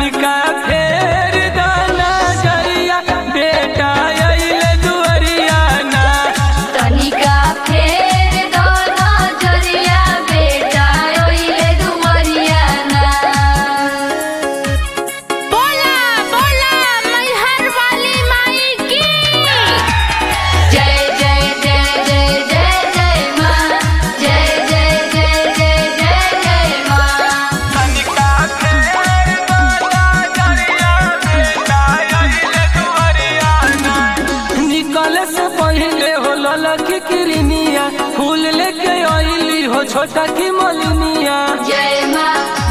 तनिका फेर दाना जरिया बेटा अइले दुअरिया ना तनिका फेर दो नजरिया बेटा ओइले दुवरिया ना बोला बोला मैहर वाली माई की जय जय जय जय जय जय माँ जय जय जय जय जय जय माँ तनिका फेर दाना जरिया बेटा अइले दुअरिया ना निकले से पहिले हो ललकी किरनिया फूल लेके अइली हो छोटा की मलिनिया जय माँ